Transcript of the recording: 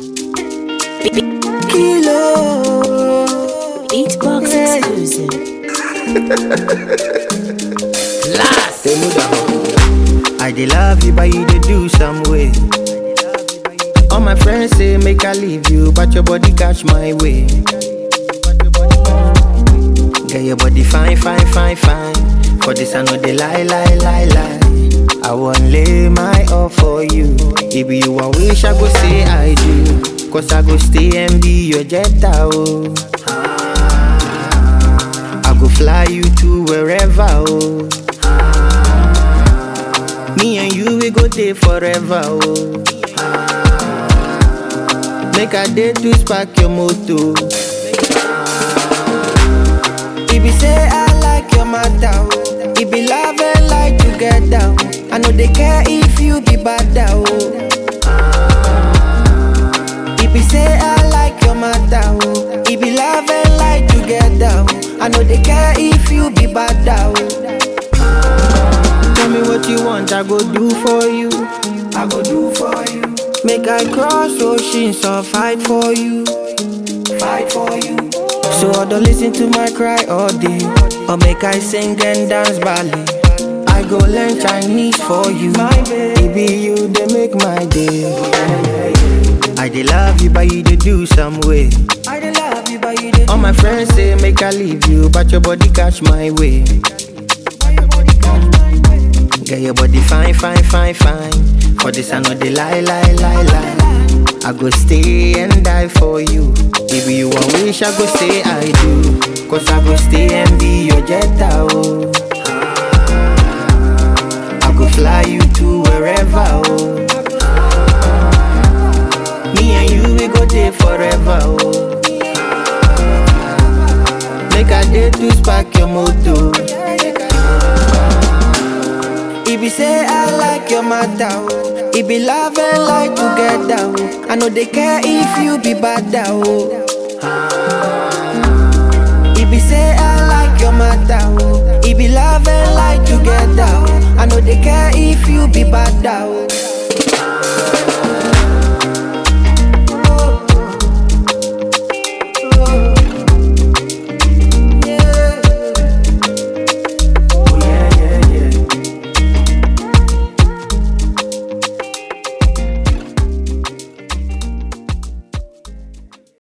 Kilo. Beatbox exclusive. Last. I dey love you, but you dey do some way. All my friends say make I leave you, but your body catch my way. Get your body fine, fine, fine, fine. For this I know they lie, lie, lie, lie. I won't lay my all for you. If you want wish, I go say I do. Cause I go stay and be your jetta, oh. I go fly you to wherever, oh. Me and you, we go there forever, oh. Make a day to spark your motor. If you say I like your matter, oh. If be love and like together, oh. I know they care if you be bad, oh. If you say I like your matter, oh. If be love and like together, oh. I know they care if you be bad, oh. Tell me what you want, I go do for you. I go do for you. Make I cross oceans or fight for you. Fight for you. So I don't listen to my cry all day. Or make I sing and dance ballet. I go learn Chinese for you. My baby, you they make my day. I dey love you, but you dey do some way. I dey love you, but you dey. All my friends say make I leave you, but your body catch my way. Get your body fine, fine, fine, fine. For this I know they lie, lie, lie, lie. I go stay and die for you. If you want wish, I go say I do. Cause I go stay and be your jetta, oh. I go fly you to wherever, oh. Me and you, we go there forever, oh. Make a day to spark your motor. If you say I like your matter, oh. If be love and like together, oh. I know they care if you be bad, oh. If you say I like your matter, oh. If be love and like together, oh. I know they care if you be bad, oh.